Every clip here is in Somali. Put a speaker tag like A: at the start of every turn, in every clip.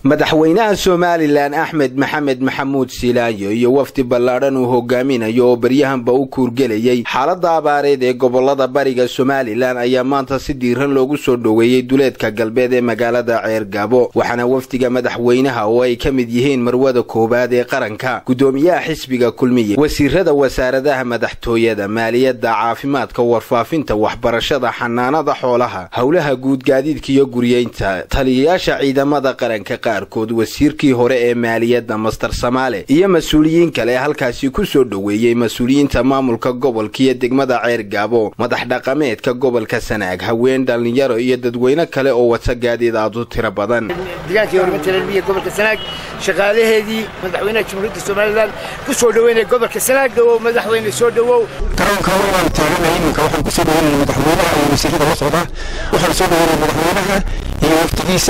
A: madaxweynaha somalilan axmed maxamed maxamuud silaayo iyo wafdi ballaadhan uu hogaaminayo oo baryahanba u kuurgelayay xaaladda abaareed ee gobolada bariga somalilan ayaa maanta si diiran loogu soo dhoweeyey duleedka galbeed ee magaalada ceergabo waxaana wafdiga madaxweynaha oo ay ka mid yihiin marwada koowaad ee qaranka guddoomiyaha xisbiga kulmiye wasiirada wasaaradaha madaxtooyada maaliyadda caafimaadka warfaafinta waxbarashada xanaanada xoolaha howlaha guud gaadiidka iyo guryeynta taliyayaasha ciidamada qaranka qaarkood wasiirkii hore ee maaliyadda master samaale iyo mas-uuliyiin kale halkaasi ku soo dhoweeyey mas-uuliyiinta maamulka gobolka iyo degmada ceergaabo madax dhaqameedka gobolka sanaag haween dhallinyaro iyo dadweyne kale oo wata gaadiid aad u tiro badan
B: deegaankii horumarinta reermiya gobolka sanaag shaqaalaheedii madaxweynaha jamhuuriyadda somalilan ku soo dhoweynaya gobolka sanaag dhowow madaxweyne soo dhowow
C: garoonka waan taaganay iminka waxaan kusoo dhoweynaya madaxweynaha iyo wasiirada la socda waxaan soo dhoweynaya madaxweynaha iyo wafdigiisa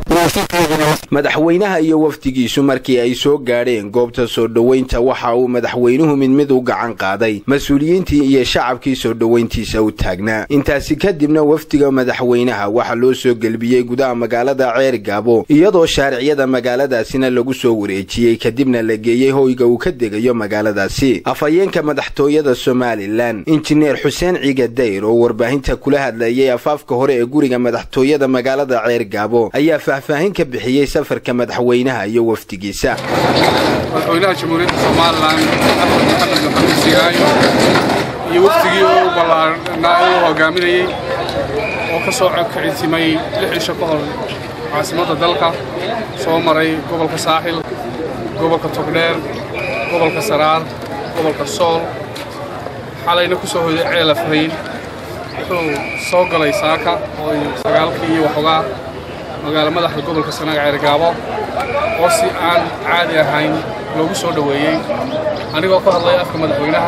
A: madaxweynaha iyo wafdigiisu markii ay soo gaadheen goobta soo dhoweynta waxa uu madaxweynuhu mid mid u gacan qaaday mas-uuliyiintii iyo shacabkii soo dhoweyntiisa u taagnaa intaasi kadibna wafdiga madaxweynaha waxaa loo soo gelbiyey gudaha magaalada ceergaabo iyadoo shaariciyada magaaladaasina lagu soo wareejiyey kadibna la geeyey hoyga uu ka degayo magaaladaasi afhayeenka madaxtooyada somalilan injineer xuseen ciga dayr oo warbaahinta kula hadlayay afaafka hore ee guriga madaxtooyada magaalada ceergaabo ayaa faahfaahin ka bixiyey safarka madaxweynaha iyo wafdigiisa
D: madaxweynaha jamhuuriyadda somalilan axmed maxamed maxamuud sigaayo iyo wafdigii oo u ballaarnaa uu hogaaminayey oo ka soo kicitimay lix cisho ka hor caasimadda dalka soo maray gobolka saaxil gobolka togdheer gobolka saraar gobolka sool xalayna ku soo hoyday ceela farayn wuxuu soo galay saaka oo sagaalkii iyo waxoogaa magaalo madaxda gobolka sanaag ceergaabo oo si aan caadi ahayn loogu soo dhoweeyey anigoo ka hadlaya afka madaxweynaha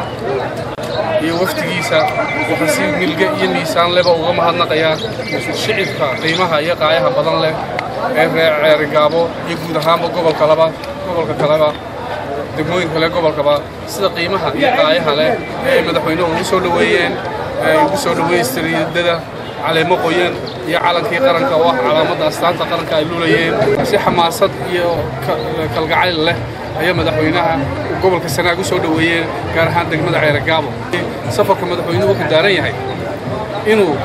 D: iyo wafdigiisa waxaan si milge iyo miisaan leba uga mahadnaqayaa shicibka qiimaha iyo qaayaha badan leh ee reer ceergaabo iyo guud ahaanba gobolka laba gobolka kaleba degmooyinka kale gobolkaba sida qiimaha iyo qaayaha leh ee ay madaxweynuhu ugu soo dhoweeyeen ee ugu soo dhoweeyey istiriidada caleemo qoyan iyo calankii qaranka oo ah calaamadda astaanta qaranka ay luulayeen si xamaasad iyo kalgacayl leh ayaa madaxweynaha gobolka sanaag u soo dhoweeyeen gaar ahaan degmada ceeragaabo safarka madaxweynuhu wuxuu daaran yahay inuu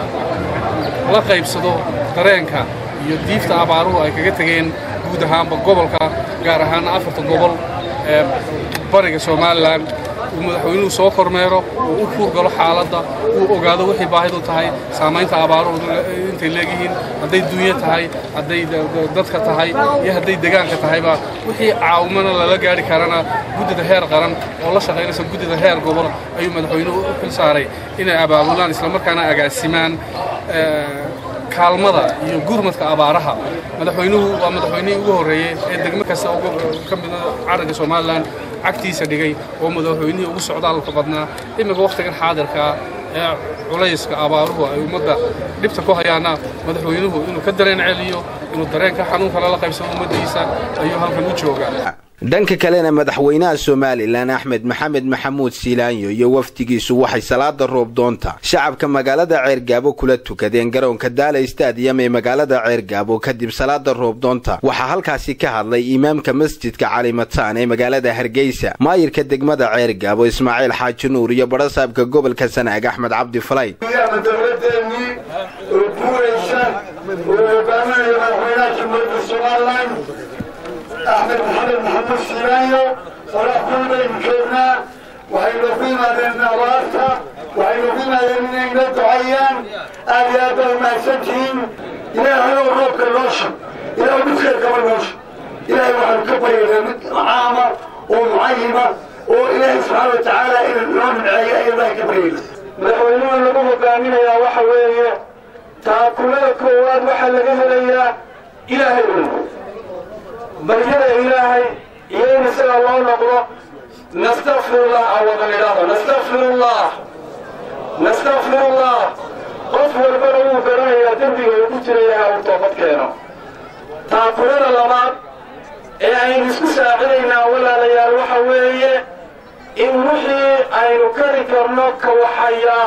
D: la qaybsado dareenka iyo diifta abaaruhu ay kaga tegeen guud ahaanba gobolka gaar ahaana afarta gobol ee bariga somalilan uu madaxweynuhu soo kormeero uu u kuurgalo xaaladda uu ogaado wixii baahidu tahay saamaynta abaaruhu intay leegyihiin hadday duunyo tahay hadday dadka tahay iyo hadday degaanka tahayba wixii caawimana lala gaari karana guddida heer qaran oo la shaqaynaysa guddida heer gobol ayuu madaxweynuhu u xil saaray inay abaabulaan islamarkaana agaasimaan kaalmada iyo gurmadka abaaraha madaxweynuhu waa madaxweynihii ugu horreeyey ee degmo kasta ka mida caranka somalilan cagtiisa dhigay oo madaxweynihii ugu socdaalka badnaa iminka wakhtigan xaadirkaa ee culayska abaaruhu ay ummadda dhibta ku hayaana madaxweynuhu inuu ka dareen celiyo inuu dareenka xanuunka lala qaybsado ummaddiisa ayuu halkan u joogaa
A: dhanka kalena madaxweynaha somalilan axmed maxamed maxamuud siilaanyo iyo wafdigiisu waxay salaada roobdoonta shacabka magaalada ceergaabo kula tukadeen garoonka daala stadiyam ee magaalada ceergaabo kadib salaada roobdoonta waxaa halkaasi ka hadlay imaamka masjidka calimataan ee magaalada hargeysa maayirka degmada ceergaabo ismaaciil xaaji nuur iyo barasaabka gobolka sanaag axmed cabdi falay
E: axmed maxamed maxamuud siilaayo qoraxdun baynu joognaa waxaynu ku yimaadeen abaarta waxaynu ku yimaadeen inay noo ducayaan aad iyo aad baa umahadsantihiin ilaahay oo roobka noosha ilaahay midkeed kaba noosha ilaahay waxaanu ka baryaynaa mid caama oo mucayima oo ilaahay subxaana wa tacaala inuu noo nimceeyo ayaan ilaahay ka baryayna madaxweynuhu lagu hogaaminayaa waxa weeye taakulada koowaad waxaa laga helayaa ilaahay un baryada ilaahay iyo in isaga loo noqdo nastakfirullah awadan idhaahdo nastakfirullah nastakfirullah qof walbana wuu garanayaa dembiga uu ku jirayaha uu toobad keeno taakulada labaad ee aynu isku saacinaynaa walaalayaal waxa weeye in wixii aynu kari karno ka waxayaa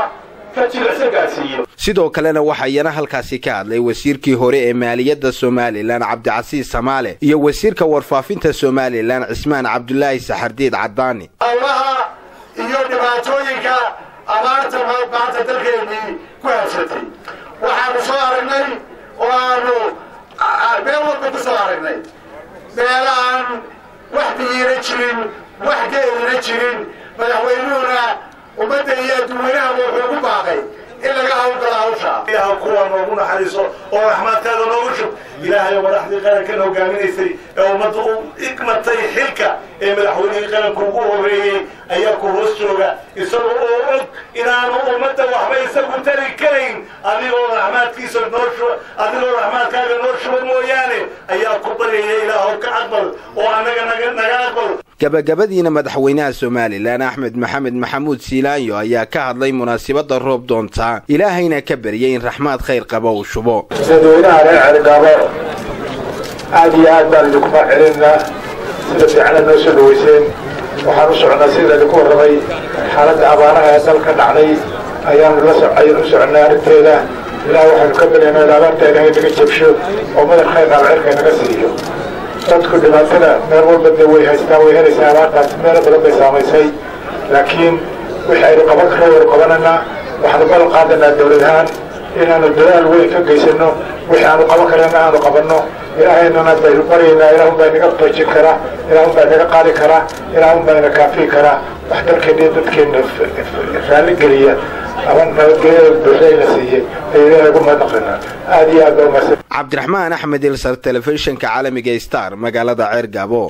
E: ka jilicsan gaadhsiiyo
A: sidoo kalena waxaa iyana halkaasi ka hadlay wasiirkii hore ee maaliyadda somalilan cabdicasiis samaale iyo wasiirka warfaafinta somalilan cismaan cabdulaahi saxardiid caddaani
E: howlaha iyo dhibaatooyinka abaarta maanta dalkeennii ku habsatay waxaanu soo aragnay oo aanu meel walba ku soo aragnay meelaaan wax biyiina jirin wax geelina jirin madaxweynuhuna ummadda iyo adduunyanaha wuxuu ugu baaqay in laga hawlgalo hawsha ilaha kuwa noogu naxariiso oo raxmaadkaada noogu shub ilaahay oo madaxdii qarankan hogaaminaysay ee ummadda u igmatay xilka ee madaxweynihii qaranka ugu horreeyey ayaa ku hoos jooga isagoo oo og inaanu ummadda waxba isagu tari karayn adigoo raxmaadkiisa noo shuba adigoo raxmaadkaaga noo shuba mooyaane ayaa ku baryaya ilaahow ka aqbal oo annaga naga naga aqbal
A: gabagabadiina madaxweynaha somalilan axmed maxamed maxamuud siilaanyo ayaa ka hadlay munaasibadda roob doontaa ilaahayna ka baryay in raxmaad khayr qaba uu shubo
E: dadweynaha reer celigaabo aad iyo aad baan idinku mahcelinaa sida fiicana noo soo dhaweyseen waxaan u soconnaa sida idinku warramay xaaladda abaaraha ee dalka dhacday ayaanu la ayaan u soconnay arrinteeda ilaah waxaynu ka baryaynaa in abaarta ilaahay naga jabsho oo madar khayr qaaba cirka naga siiyo dadku dhibaatada meel walba de way haystaan way helaysaa abaartaas meelo badan bay saamaysay laakiin wixii aynu qaban karo waynu qabananaa waxaanu ballan qaadanaa dowlad ahaan inaanu dadaal weyn ka geysano wixii aanu qaban karana aanu qabanno ilaahaynana baynu baryaynaa ilaahun baa inaga toojin karaa ilaahun baa inaga qaadi karaa ilaahun baa ina kaafiyi karaa wax dalkeenna iyo dadkeenna raalli geliya ama nabadgelyada buuxdayna siiyey ayuu ilaahay ugu mahadnaqaynaa aad iyo aad baa umahadsan
A: cabdiraxmaan axmed ilsar telefishinka caalamiga star magaalada ceer gaabo